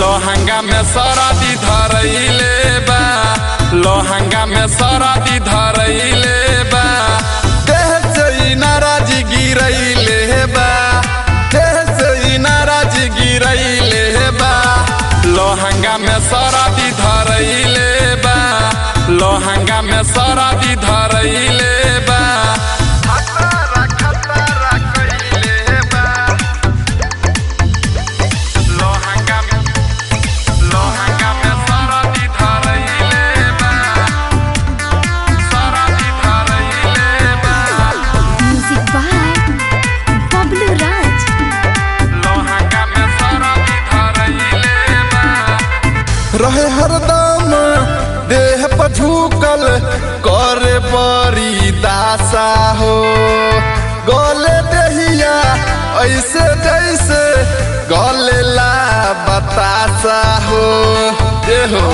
लोहंगा में सरदी धरैले बा लोहंगा में सरदी धरैले बा देह से ई नाराज गिरैले बा देह से ई नाराज गिरैले बा लोहंगा में सरदी धरैले बा लोहंगा में सरदी धरैले बा खतरा खतरा कइले बा लोहंगा में लोहंगा में सरदी धरैले बा सरदी धरैले बा म्यूजिक बाय बबलू राज लोहंगा में सरदी धरैले बा रहे हरदम देह पर झुकल करे बड़ी दासा हो गले दहिया ऐसे जैसे गले ला बतासा हो ए हो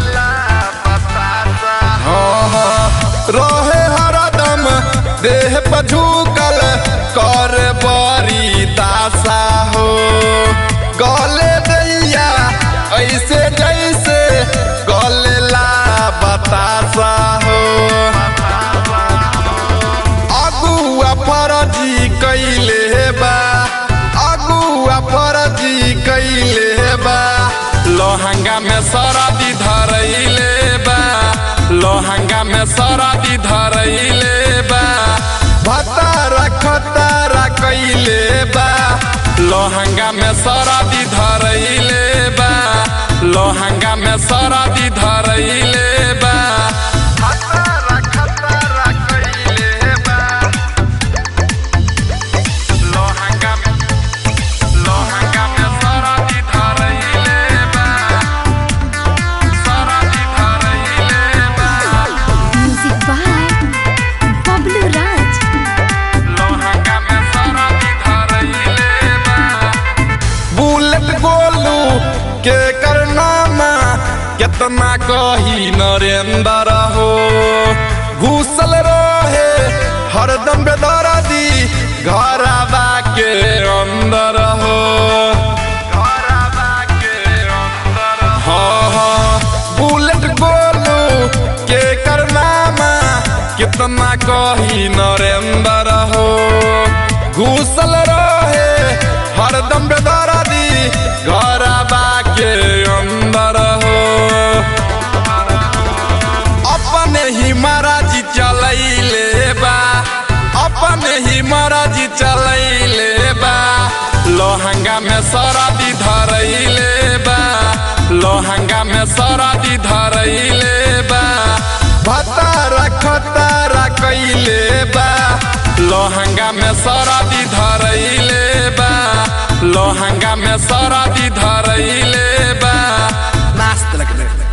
हाँ, हाँ, रहे हरदम देह पर झुकल करे बड़ी दासा हो गले दैया ऐसे जैसे गले ला बतासा हो अगुआ फरजी कैले बा अगुआ फरजी कैले बा लोहंगा में सरदी धरैले बा लोहंगा में सरदी धरैले बा भतारा खतारा कैले बा लोहंगा में सरदी धरैले बा लोहंगा में सरदी धरैले बा खतरा खतरा कइले बा लोहंगा में लोहंगा में सरदी धरैले बा सरदी धरैले बा म्यूजिक बाय बबलू राज लोहंगा में सरदी धरैले बा बुलेट गोलू के करनामा कितना कही नरेंद्र हो घुसल रहे हरदम बेदर्दी घरबा के अंदर हो घरबा के अंदर हाँ हाँ बुलेट गोलू के करनामा कितना कही नरेंद्र हो घुसल रहे हरदम बेदर्दी घरबा के अंदर हो अपने ही महाराज चलैले बा अपने ही महाराज चलैले बा लोहंगा में सरदी धरैले बा लोहंगा में सरदी धरैले बा भतारा खतारा कैले बा लोहंगा में सरदी धरैले बा लोहंगा में सरदी धरैले बा नाच लग